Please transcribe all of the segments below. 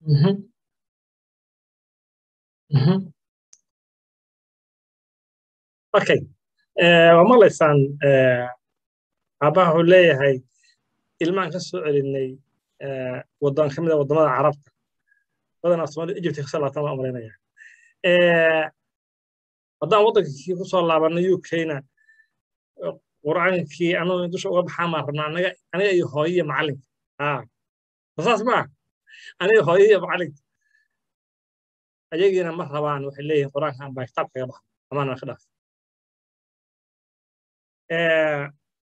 Mhm, mhm. okay Eh, waa maqlaysaan eh, aabbaha wuxuu leeyahay ilmaan ka soo celinay eh, wadan ka mid a wadamada carabta badanaa soomaalida egypt kasoo laabtaan baan umalaynaya Eh, haddaan waddankii ku soo laabanay ukna qur'aankii anuu dusha uga baxaan baan rabnaa anaga aniga iyo hooyo iyo macalinka ah saas ma aniga hooyo iyo macalinka ayagiina ma rabaan waxay leeyihiin qur'aankan baa kitaab kaga baxa amaana ka dhaaf Eh,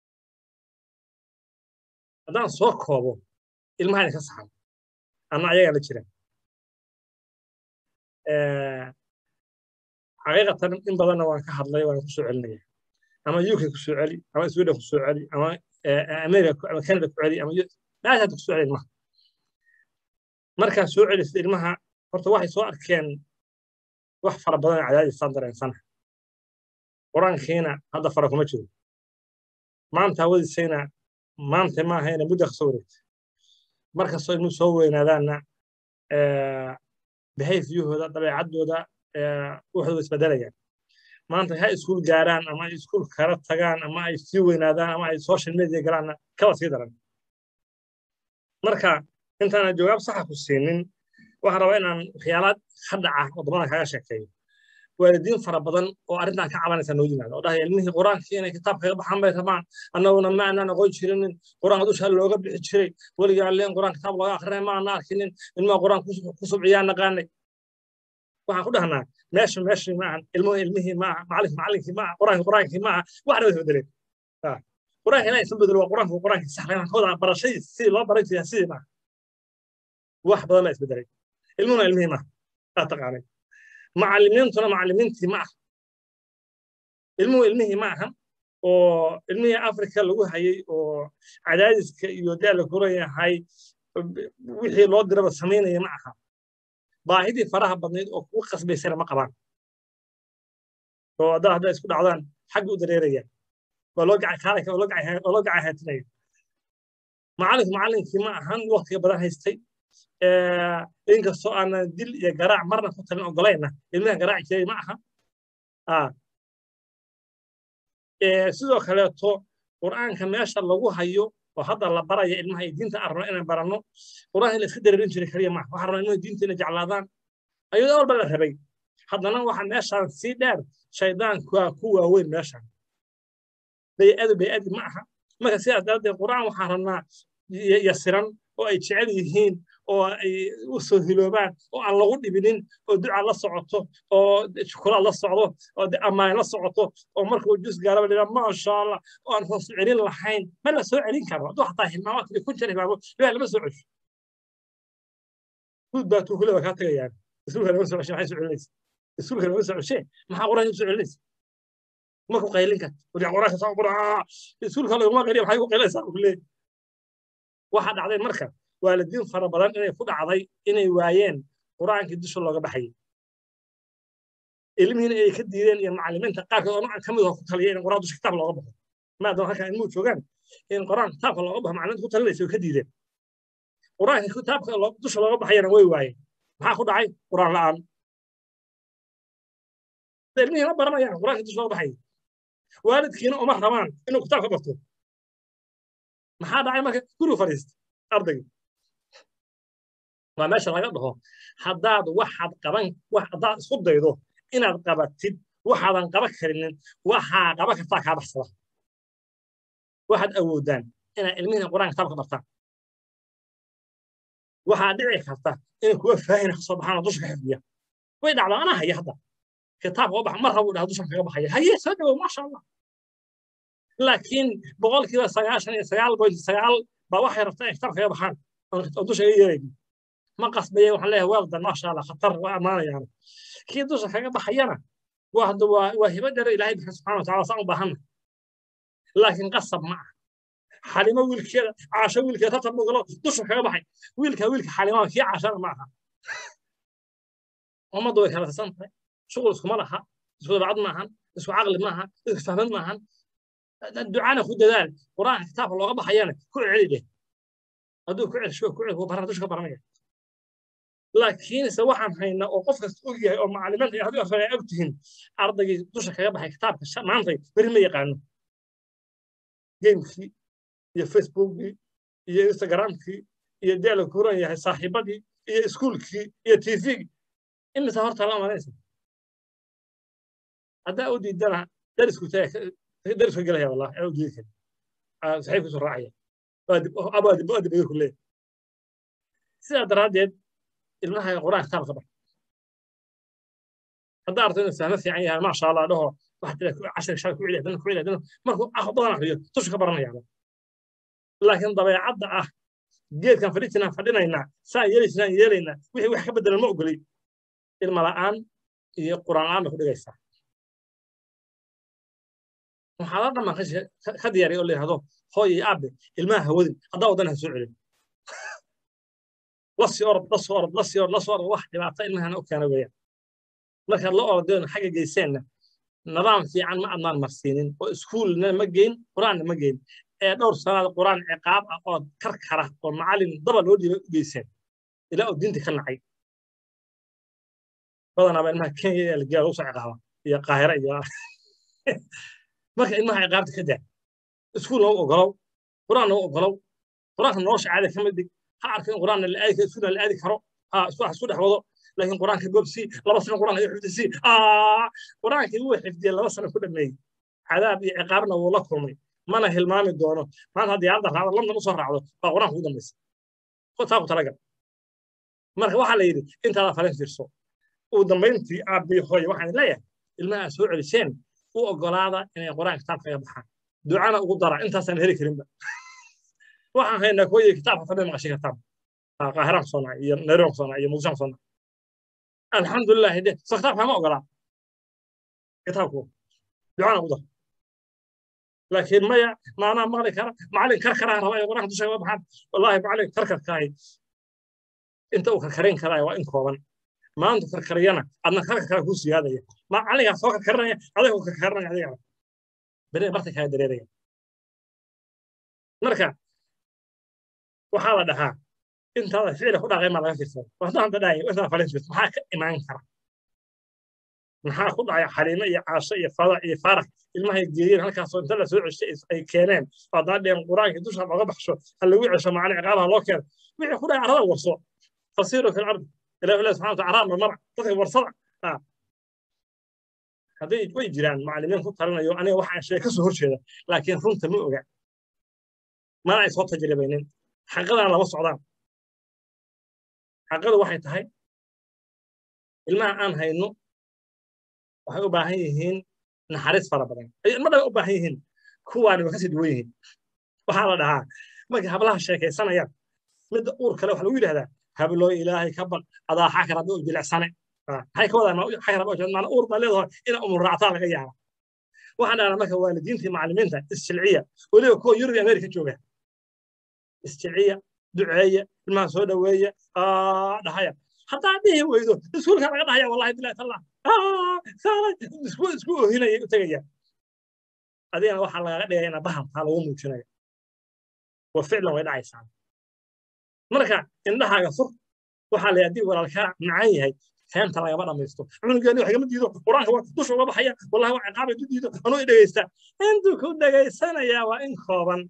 haddaan soo koobo ilmahan ka saxan ama ayagaa la jira Eh, xaqiiqatan in badanna waan ka hadlay waan ku soo celinaya ama uk ku soo celi ama sweden ku soo celi ama eh, america ama canada ku celi ama U- meeshaad ku soo celi ilmaha markaad soo celisid ilmaha horta waxay soo arkeen wax fara badan oo cadaadisaan dareensana qur-aankiina hadda fara kuma jiro maanta hawadiisayna maanta ma ahayna muddo ka soo wareegtay markastoo ilmuhu soo weynaadaanna eh, behaviorhooda dabeecaddooda eh, waxooda isbedelayaan maanta ha iskuul gaaraan ama ay iskuul kala tagaan ama ay sii weynaadaan ama ay social media galaanna kaba sii daran marka intaana jawaab saxa ku siinin waxaan rabaa inaan waxyaalaad ka dhaca waddamada kaga sheekeeyo waalidiin fara badan oo arrintan ka cabanaysa noo yimaada oo dhahaya ilmihii qur-aankii inay kitaab kaga baxaan bay rabaan annaguna ma aanan aqoon jirinin qur-aanka dusha looga bixi jiray weligaa leen qur-aan kitaab looga akrinay ma aanan arkinin ilmaha qur-aan ku subciyaan naqaanay waxaan ku dhahnaa meesha meeshii ma ahan ilmuhu ilmihii ma aha macallinki macallinkii ma aha qur-aanki qur-aankii ma aha waxna way isbedeleen qur-aanka ilaa isan bedelo waa qur-aanka qur-aankii sax waxaan ka wadaa barashadii sidii loo baran jiray sidii maaha wax badan baa isbedelay ilmuhuna ilmihii maaha aa taqaanay macallimiintuna macallimiintii ma aha ilmuhu ilmihii ma ahan oo ilmihii afrika lagu hayay oo cadaadiska iyo daala kuran yahay wixii loo diraba samaynaya ma aha baahidii faraha badnayd oo kugu qasbaysana ma qabaan oo haddaa haddaa isku dhacdaan xagga u dareeraya waa loo gaca kaalaka oo loo gaca haatinaya macallinku macallinkii ma ahan waqtiga badan haystay inkastoo aanan dil iyo garaac marna ku talin ogolayna ilmaha garaaci jiray ma aha sidoo kaleeto qur'aanka meesha lagu hayo oo hadda la baraya ilmaha iyo diinta aan rabno inaan baranno qur'aanka la iska dareerin jiray kaliya maaha waxaan rabnaa ilmaha diinta inay jeclaadaan ayadoo walba la rabay haddana waxa meeshaan sii dheer shaydaanka ku waaweyn meeshaan bay'adu bay'adi ma aha marka sidaas daraaddeed qur'aan waxaan rabnaa yasiran oo ay jecel yihiin oo ay u soo hiloobaan oo aan lagu dhibinin oo duca la socoto oo shukuraad la socdo oo ammaan la socoto oo markuu jus gaaraba dhila maasha allah oo aan hoos celin lahayn ma la soo celin karo hadduu xataa hilmaamo kale kun jir hilmaamo ilaah lama soo cesho guud baa tuukule baa kaa tagayaan iskuulka lama soo ceshe maxay soo celinaysa iskuulka lama soo ceshe maxaa quraan soo celinaysa ma ku qaylin karta wadiga quraanka saa quraa iskuulka laguma qayliya maxay ku qaylaysaa ku leeyahay waxaa dhacday marka waalidiin fara badan inay ku dhacday inay waayeen qur'aankii dusha looga baxayay ilmihiina ay ka diideen iyo macallimiinta qaarkood oo noocan ka mid oo ku taliyay in qur'aan dusha kitaab looga baxo maadaama halkan ilmuhu joogaan in qur'aan kitaabka looga baxo macallimiinta ku talinaysa way ka diideen qur'aanka kitaabka dusha looga baxayana way waayeen maxaa ku dhacay qur'aan la'aan ilmihii ma baranayaan qur'aanka dusha looga baxayay waalidkiina uma rabaan inuu kitaabka barto maxaa dhacay marka gurigu fadhiista ardayga waa meesha laga dhaho haddaad waxaad qaban haddaad isku daydo inaad qabatid waxaadan qaban karinin waxaa qaban kartaa kaa baxsada waxaad awoodaan inaad ilmihiina qur'aan kitaabka bartaan waxaa dhici karta in kuwa faahina ka soo baxaan oo dusha ka xifdiya way dhacdaa anaa haya hadda kitaabka oo bax mar rabuu dhaha dushan kaga baxaya haye soo dhawow maasha allah laakiin boqolkiiba sagaashan iyo sagaal point sagaal baa waxay rabtaa inay kitaab kaga baxaan oo dusha iga yeeraynin ma qasbaya waxaan leeyahay weldan maasha allah khatar waa ammaanayaan kii dusha kaga baxayana waa hadda waa waa hibo dheer ilaahay bixi subxana wataala saan u baahanna laakiin qasab ma aha xalimo wiilkeeda caasho wiilkeeda tartan buu galo dusha kaga baxay wiilka wiilka xalimaha kii caashana ma aha ummaddu way kala tirsan tahay shuqul iskuma laha isku dabacad maahan isku caqli maaha isku fahmad maahan ducana ku dadaal qur'aanka kitaabka looga baxayana ku celi dheh hadduu ku celsho ku celi baran dusha ka baranaya laakiinse waxaan haynaa oo qof kasta og yahay oo macalimiinta iyo haddii arfay og tihiin ardaygii dusha kaga baxay kitaabka maantay beri ma yaqaano gamekii iyo facebookii iyo instagramkii iyo deela kuran yahay saaxiibadii iyo iskuulkii iyo tvgii imisa horta la amanaysa haddaa u diidana darisku darisku gelaya wallah aa u diidi kari saxiibkiisu raacaya abaa dibay ku leeyahay sidaa daraaddeed ilmaha quraan kitaab ka bar haddaa arto inuu fahmo fiican yahay maasha allah dhaho waxaa tira cashar shaa ku celiya dana ku celiya dana markuu badan akriyo tushu ka baranayaaba laakiin dabeecadda ah geedkan fadhiisinaan fadhinaynaa saan yeelaysnaan yeelaynaa wixii wax ka bedelan ma ogolay ilma la'aan iyo quraan la'aan bay ku dhigaysaa waxaa la dhammaan ka diyaariya oo la yidhahdo hooy iyo aabe ilmaha hawadin haddaa wadana ha soo celin lasii orod lasoo orod lasii orod lasoo orod wax dhibaato ilmahana u keena weeyaan markaad la orodeen xagga geyseenna nidaam fiican ma adnaan marsiinin oo iskuulna ma geyn qur-aanna ma geyn ee dhowr sanaad qur-aan ciqaab ah oo karkara oo macallin daba loo dhiibay u geyseen ilaa oo diinta ka nacay badanaaba ilmaha kenya ee lageeya lagu soo ciqaaba iyo qaahira iyo marka ilmaha ciqaabta ka daa iskuul nagu ogolow qur-aan nagu ogolow qur-aanka nolosha caada kama dhig ha arka in qur-aanna la aadi karo iskuulna la aadi karo ha isku dhex wado laakiin qur-aanka goobsi laba sano qur-aanka iyo xifdisi qur-aankii wuu xifdiyey laba sano ku dhameeyey cadaab iyo ciqaabna wuu la kulmay mana hilmaami doono maanta haddii hadda raacdo london usoo raacdo baa qur-aanka ugu dambaysa taa ku talagal marka waxaa la yidhi intaada falin fiirso ugu dambayntii aabbii hooye waxaan leeyahay ilmaha soo celiseen u ogolaada inay qur-aan kitaab kaga baxaan ducana ugu dara intaasaan heli karinba waxaan haynaa kooyey kitaabka fadhi maqashay kitaab qaahiraan kusoo nacay iyo nairobi kusoo nacay iyo muqdisho kusoo nacay alxamdulilah de so kitaabka ma ogolaa kitaabku ducana ugu dara laakiin maya maanaa maqli kara macallin karkaraa raba ay qur-aanka dusha kaga baxaan wallaahi macallin karkarkaahi inta uu karkarin karaayo waa in kooban maanta karkariyana adna karkarkaa kuu siyaadaya macallinkaa soo karkarinaya adigoo karkarinaya adigana bere barta kaa dareeraya marka waxaa la dhahaa intaada ficila ku dhaqay maa laga fiirsada waxda hadda dhahay intaa falin fiirsa maxaa ka imaan kara maxaa ku dhacay xaliime iyo caasho iyo fada iyo faarax ilmahay geeyeen halkaasoo inta la soo ceshay ay keeneen haddana dheen qur-aankii dusha looga baxsho ha lagu cesho macallin ciqaabaha loo keeno wixii ku dhacay arada warso fasiiru fi lardi ilahi ilahi subxana wataala araab mamara dadka warsada hadday way jiraan macallimiin ku talinayo aniga waxaan sheeg ka soo horjeeda laakiin runta ma oga mana ay soo tajribaynin xaqadana lama socdaan xaqadu waxay tahay ilmaha aan hayno waxay u baahan yihiin naxariis fara badan ma dhan u baahan yihiin kuwaani waa kasii duwan yihiin waxaa la dhahaa markay hablaha sheekaysanayaan midda uur kale waxa lagu yidhahdaa habloo ilaahay ka baq adaa xakar hadda u jilicsane maxay ka wadaan xakar hadda maana uur baa leedahay ina umur raactaa laga yaaba waxaan dhahnaa marka waalidiintii macallimiinta isjilciya weliba kuwa yurub iyo amerika jooga isjilciya duceeya ilmaha soo dhoweeya dhahaya haddaa dhihi weydo iskuulka laga dhahaya wallahi bilahi tallah isku isku ohinaya u tegaya adigana waxaa lagaga dhigaya ina bahalkaa lagu muujinaya wa ficlan way dhacaysaa marka indhahaaga fur waxaa la haddii walaalkaa macaan yahay feenta lagama dhamaysto cunugeeni wax igama diido qur-aanka waa dusha uga baxaya wallahi waa ciqaabay du diido anuu i dhegaysta intuu ku dhegaysanayaa waa in kooban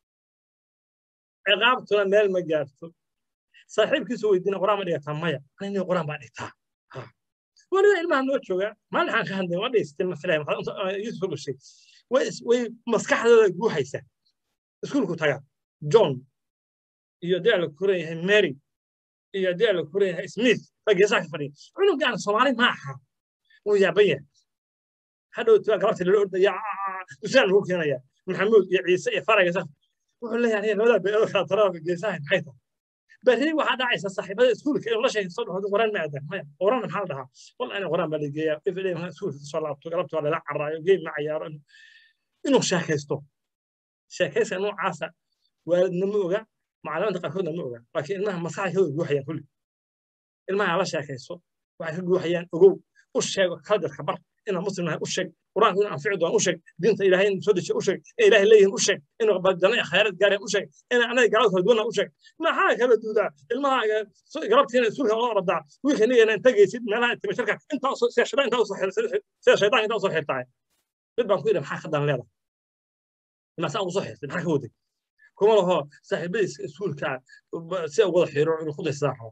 ciqaabtuna meel ma gaarto saaxiibkiisu weydiina qur-aan ma dhigataa maya anini qur-aan baa dhigtaa weliba ilmaha noo jooga maalin aan ka hadlay waa dhaysatay mafilahay yusuf dhashay way maskaxdooda guuxaysa iskuulku taga john iyo dee la kuran yahay mary iyo dee la kuran yahay smith baa geesaha ka fadhiya cunugaan soomaali ma aha wuu yaaban yahay hadhowti waa galabta lala ordaya dusaan lagu keenaya maxamuud iyo ciise iyo fara geesaha wuxuu leeyahay aniga labadaa beedo kala tarada geesaha maxay tahay berri waxaa dhacaysa saaxiibada iskuulka inuu la sheegay soo dhaho qoraan ma aadan maya qoraan maxaa la dhahaa wal ana qoraan baa la geeyaa ifdhe iskuulka soo laabto galabta waa lala caraayo geem ma cayaaro inuu sheekaysto sheekayska noocaasa waalidna ma oga macallimiinta qaarkoodna ma oga laakiin ilmaha maskaxda ka guuxayaan kulli ilmaha la sheekayso waxay ka guuxayaan ogow u sheego kala dadka bar inaan muslim nahay u sheeg qur-aanku inaan anfici doon u sheeg diinta ilaahay in soo dejiya u sheeg in ilaahay leeyihin u sheeg inuu janno iyo khayraad gaareen u sheeg in anaga gaalada kala duwana u sheeg maxaa kala duudaa ilmahaaga galabtiina iskuulka oo ordaa wiilka nigana inta geysid meelaha timasharka intaa sida shaytaan intaa usoo sida shaytaan intaa usoo xirtahay mid baan ku yidhi maxaa ka dan leedahay masaa ugu soo xirtay maxaa ka waday kuma laho saaxiibadiis iskuulka si wada xiro inuu ku daysadaa rabo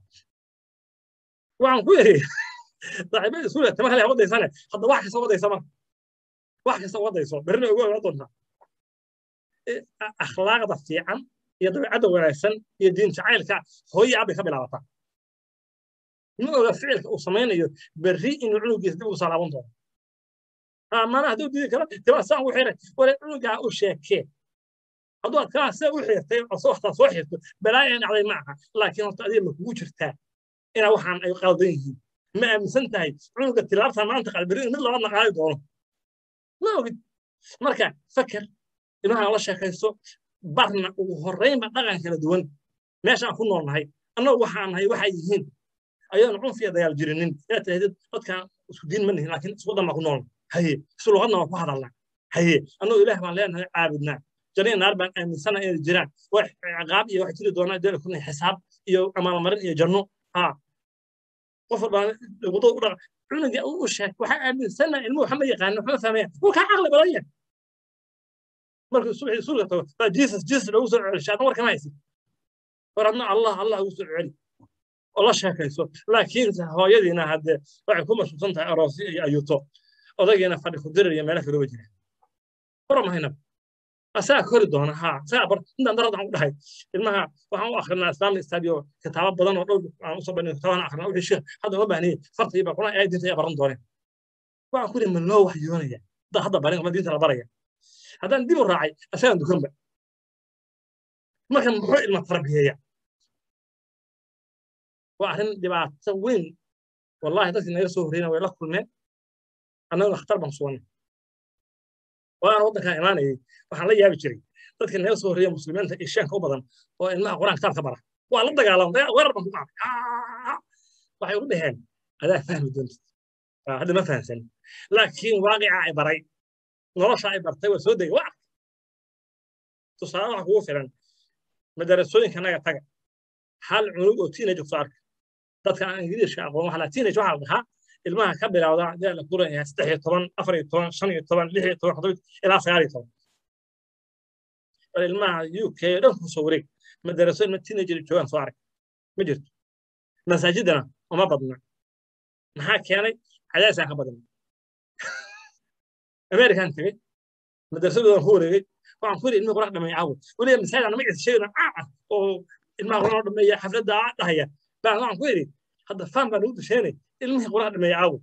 waxaan ku yidhi saaxiibada iskuulka tama kale wadaysane hadda wax kasta wadaysa marka wax kasta wadayso berrina ugu ogaa doontaa akhlaaqda fiican iyo dabeecadda wanaagsan iyo diin jacaylka hooyo abbay ka bilaabataa ma oga ficilka uu samaynayo berri inuu cunugiisa dib ugu salaaban doono mana hadduu didi karo tibaa saan u xiray wale cunugaa u sheekee hadduu aad kaa sida u xirtay soo waxtaa soo xirto balaayan dhacday ma aha laakiin horta adiga ma kugu jirtaa inaa waxaan ay qaldan yihiin ma aaminsan tahay cunuga tilaabta maanta qalbiri mid labaadna qaadi doono ma ogid marka fakar ilmaha la sheekaysto barna ugu horreynba dhaqan kala duwan meeshaan ku nool nahay annagu waxaan nahay waxay yihiin ayaanu cunfiya dagaal jirinin inaad tirahdid dadkaan isku diin ma nihin laakiin isku dhanbaa ku nool haye isu luqadna waa ku hadalnaa haye annagu ilaah baan leenahay caabudnaa jannaya naar baan aaminsana inay jiraan wax ciqaab iyo wax jiri doonaa dee kuna xisaab iyo amaalmarin iyo janno ha qof walbaan wadada u dhaqa cunuga u sheeg waxaa aaminsana ilmuhu waxa ma yaqaano waxma fahmaya wuu kaa caqli badan yahay markuu subaxii suulka tago baa jesus jesus lagu soo celisha adna warkama haysid war adna allah allah ugu soo celi oo la sheekayso laakiin hooyadiina haddee waxay ku mashquulsan tahay aroosyo iyo ayuuto odaygiina fadhi ku dirir iyo meelo kalooba jira bara mahayna asagaa kori doona ha asagaa bar intaan darad aan u dhahay ilmaha waxaan u akrinaa islamic stadio kitaabo badan oo dhowr aan usoo bandhigay kitaabaan akrinaa wixii sheekh hadda ma baahniye farta iyo quraan ay diinta ayaa baran dooneen waxaan ku yidhi ma loo waxyoonaya dad hadda barin ma diinta la baraya haddaan dib u raacay asagaan dukanba marka muxuu ilma tarbiyeeya waa arrin dhibaato weyn wallahi dadkii naga soo horreyna way la kulmeen annaguna khatar baan suganay waan waddankaan imaanayay waxaan la yaabi jiray dadka naga soo horreeya muslimiinta iyo sheenka u badan oo ilmaha quraan kitaabka bara waa la dagaalamay weerar baan ku qaaday waxay ugu dhaheen adaa fahmi doontid hadda ma fahamsan laakiin waaqica ay baray nolosha ay bartay waa soo degay waa arkay tusaale waxa kugu filan madarasooyinka naga taga hal cunug oo teenage soo arka dadka aan ingiriiska aqoon waxa la teenage waxa la dhahaa ilmaha ka bilowda dee la duran yahay saddex iyo toban afar iyo toban shan iyo toban lix iyo toban toddoba ilaa sagaal iyo toban bal ilmaha u k dhan ku soo wareeg madarasooyin ma teenager joogaan soo arag ma jirto masaajidana uma badna maxaa keenay cadaasaan ka badna amerikan tegey madrasadoodan ku wareegay waxaan ku yidhi ilmihi qurax dhameeya caawa weliba masaajid anama ciisa sheegana caaca oo ilmaha qurax dhameeya xafladda dhahaya baan waxaan ku yidhi hadda faan baan ugu dusheenay ilmihii qurax dhameeya caawa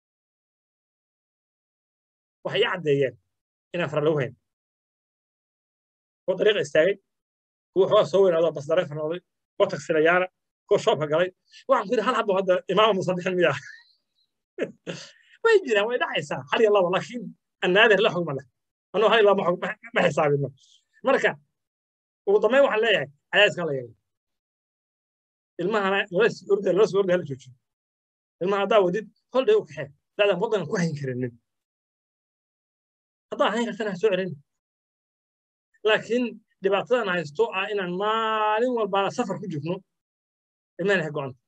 waxay i caddeeyeen inaan fara lagu hayn kuwa dariiqa istaagay kuwa xoogaa soo weynaado bas dareefar noqday kuwa tagsilayaana kuwa shoobka galay waxaan ku yidhi hal habbo hadda imaama musadixin miyaa way jiraan way dhacaysaa hal iyo laba laakiin annaadir la xugma leh anuu hal iyo laba ma xisaabino marka ugu dambeyn waxaan leeyahay cadaadiskan la yeelay ilmahana lala soo orday hala joojiyo ilmaha haddaa wadid holdhay u kaxee daadan waddan ku hayn karinin haddaa hayn kartana ha soo celin laakiin dhibaatadan haysto ah inaan maalin walbaana safar ku jirno ilmahana ha go'anta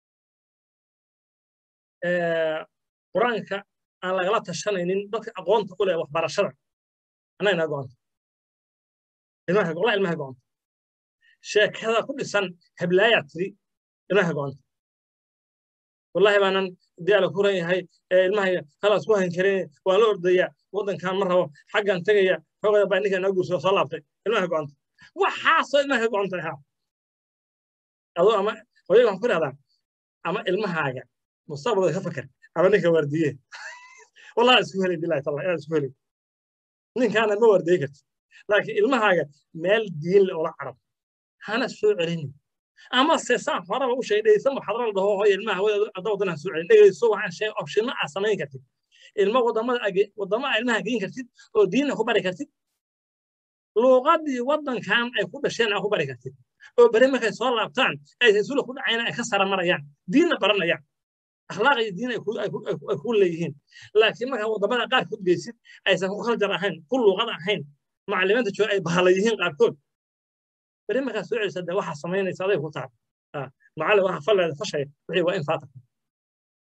qur-aanka aan lagala tashanaynin dadka aqoonta u leh waxbarashada annaga naga go'anta ilmaha wallahi ilmaha go'anta sheekada ku dhisan heblaayaa tiri ilmaha go'anta wallahi baanan diyaala ku ran yahay ilmaha khalaas ku hayn karin waa la ordaya waddankan ma rabo xaggan tegaya xoogada baa ninka naga guursada soo laabtay ilmaha go'anta waxaasoo ilmaha go'anta ha adoo ama hooyaga waxaan ku dhahdaa ama ilmahaaga mustaqbalka ka fakar ama ninka waardiye wallahi isku helay bilahi talla inaan isku helay ninkaana ma waardiye karti laakiin ilmahaaga meel diin le ola carab hana soo celinin ama se saan horaba u sheegay dhegeysan waxaad la dhaho hooya ilmaha hadda waddanaa soo celin dhegeyso waxaan sheegay opshino aad samayn kartid ilmo wadamada wadamada ilmaha geyn kartid oo diinna ku bari kartid luuqadii waddankan ay ku dhasheen aa ku bari kartid oo beri markay soo laabtaan ay rasuula ku dhacayna ay ka sara marayaan diinna baranayaan akhlaaq iyo diin ay ku leeyihiin laakiin markaa waddamada qaarkood geysid aysan ku kaljar ahayn ku luuqad ahayn macallimiinta jooga ay bahala yihiin qaarkood beri markaa soo celisa dee waxaa samaynaysa aday ku tahay macallin waxa falleeda fashaya wixii waa in faata